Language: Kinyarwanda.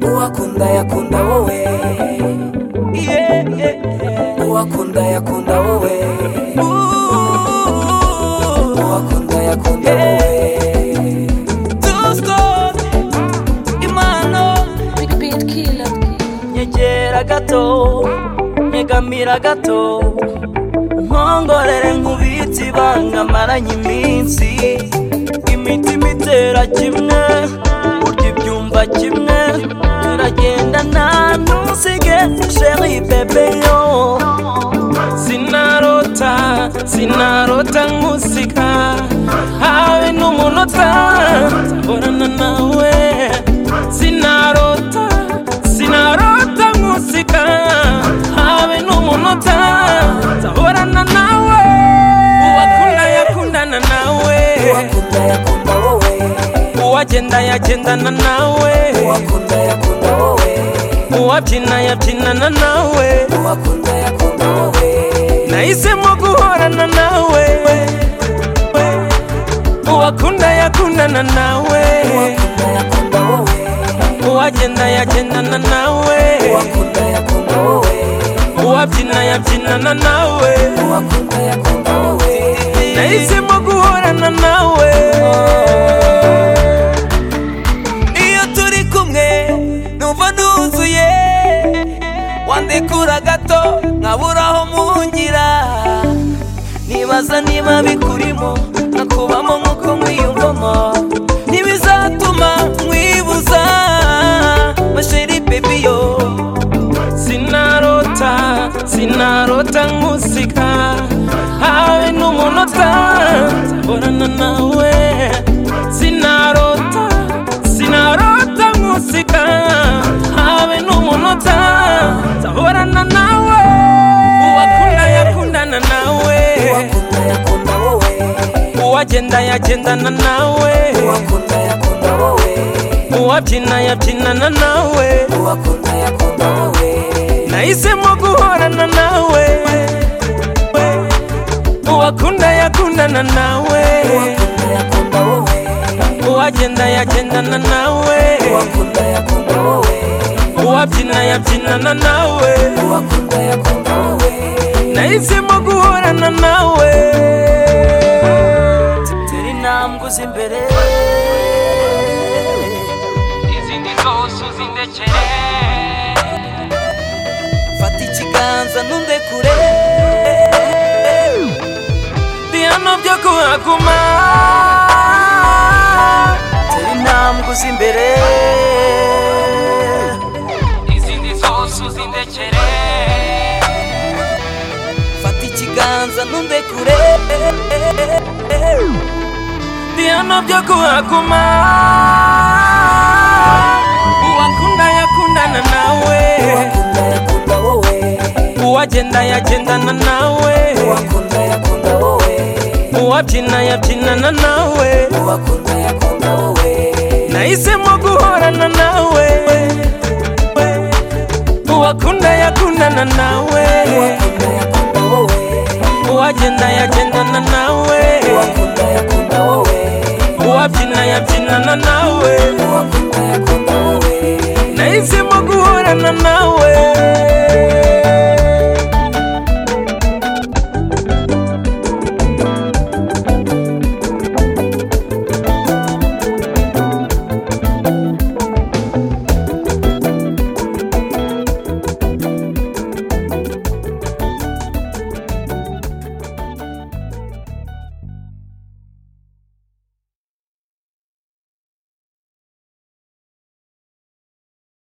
uwakunda yakunda wowe uwakunda yakunda wowe uwakunda yakunda wowe nyegera gato nyegamira gato nkongorere nkubitse ibanga maranye iminsi imitima itera kimwe burya ibyumva kimwe turagenda nta ntusige sheri bebe yo sinarota sinarota nkusika hawe n'umunota mborana nawe sinarota sinarota nkusika habe n'umunota nzahorana nawe uwakunda yakundana nawe uwakunda yakunda wowe uwagenda yagendana nawe uwakunda yakunda wowe uwabyina yabyinana nawe uwakunda yakunda wowe nahisemo guhorana nawe uwakunda yakundana nawe uwakunda yakunda wowe uwagenda yagendana nawe uwakunda yakunda wowe uwabyina yabyinana nawe uwakunda yakunda wowe nahisemo guhorana nawe iyo turi kumwe numva nduzuye wandekura gato nkaburaho mungira nibaza niba bikurimo nkakubamo nk'uko mwiyumvamo ntibizatuma nkwibuza masheri bebiyo sinarota sinarota nkusika hawe n'umunota nzaborana nawe sinarota sinarota nkusika hawe n'umunota nzahorana nawe uwakunda yakundana nawe uwakunda yakunda wowe uwagenda yagendana nawe uwakunda yakunda wowe uwabyina yabyinana nawe uwakunda yakunda wowe nahisemo guhorana nawe uwakunda yakundana nawe uwakunda yakunda wowe uwagenda yagendana nawe uwakunda yakunda wowe uwabyina yabyinana nawe uwakunda yakunda wowe nahisemo guhorana nawe tera intambwe uzi imbere izindi zose uzindekere fata ikiganza ntundekure bihano byo kuhaguma tera intambwe uzi imbere izindi zose uzindekere fata ikiganza nundekure bihano byo kuhaguma uwakunda yakundana nawe uwakunda yakunda wowe uwagenda yagendana nawe uwakunda yakunda wowe uwabyina yabyinana nawe uwakunda yakunda wowe nahisemo guhorana nawe uwakunda yakundana nawe uwakunda yakunda wowe uwagenda yagendana nawe uwakunda yakunda wowe uwabyina yabyinana nawe uwakunda yakunda wowe nahisemo guhorana nawe